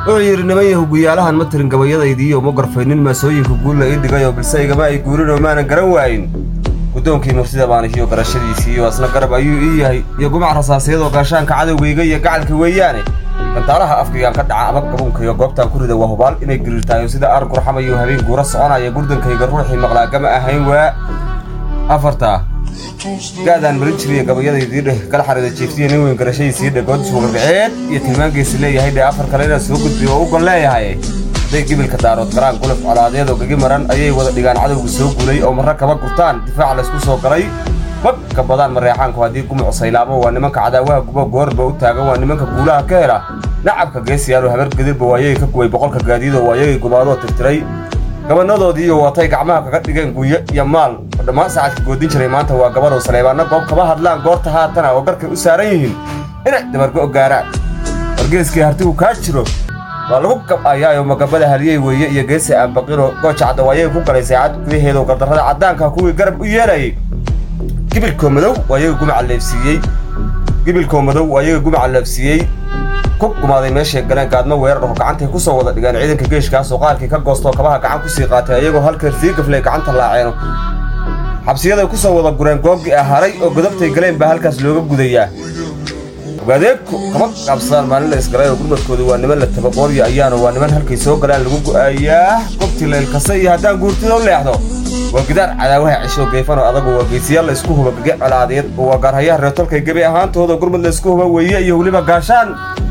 wuxuu yidhi niman yahu guyaalahan ma tirin gabayadaydiiyo ma gorfaynin maasooyinka guulla ii dhigayoo bilse igama ay guurinoo maanan garan waayin guddoonkii mursida baanihiyo garashadiisii iyo asna garab ayuu ii yahay iyo gumac rasaasyadoo gaashaanka cadowgayga iyo gacalka weeyaane gantaalaha afkaygaan ka dhaca ama gabunkayga goobtaan ku rida waa hubaal inay giriirtaayo sida ar gurxamayo habeen guura soconaya gurdankayga ruuxii maqlaagama ahayn waa afartaa gaadaan marin jiriya gabayadaydii dheh kala xarida jiiftiya nin weyn garashadiisii dheh goodis wagagaceed iyo tilmaankiisi leeyahay dheh afar kale inaan soo gudbiyo oo u gon leeyahay hadday gibilka daarood garaan gulaf colaadeed oo gagi maran ayay wada dhigaan cadowga soo gulay oo marra kaba gurtaan difaac laysku soo galay mag ka badaan mareexaanku haddii gumuc saylaamo waa nimanka cadaawaha gubo goorba u taagan waa nimanka guulaha ka hela nacabka geesiyaalo habar gadirba waayagay ka guway boqolka gaadiidoo waayagay gumaadoo tirtiray gabanadoodiiyo watay gacmaha kaga dhigeen guyo iyo maal oo dhammaan saacadka goodin jiray maanta waa gabadow saleebaanna goob kaba hadlaan goorta haatana oo garkay u saaran yihiin inay dabargo gaaraan wargeeskii hartigu kaa jiro waa lagu gab'ayaayo magabada haliyey weeye iyo geesi aanbaqiro gooja caddawaayay ku galay saacad gudaheedoo gardarrada caddaanka kuwii garab u yeelayay gibilkoo madow waayaga gumaca leefsiiyey gibilkoo madow waayaga gumaca leefsiiyey ku gumaaday meeshay galeen gaadmo weerar oo gacantay ku soo wada dhigeen ciidanka geeshkaasoo qaarkii ka goostoo kabaha gacan ku sii qaatay ayagoo halkeer sii gaflay gacanta laaceeno xabsiyaday ku soo wada gureen goobgii ah haray oo godobtay galeen baa halkaas looga gudayaa ogaadeegku kama qaabsadaan maalin la isgalay oo gurmadkooda waa niman la tabaqoorya ayaana waa niman halkay soo galaan lagu go'aayaa gobtii laylkasa iyo haddaan guurtida u leexdo waa gidaar cadaawaha cisho geefan oo adagu waa geesiyaal la isku huba gage colaadeed oo waa gaarhayaha reertolkay gebi ahaantooda gurmad la isku huba weeye iyo weliba gaashaan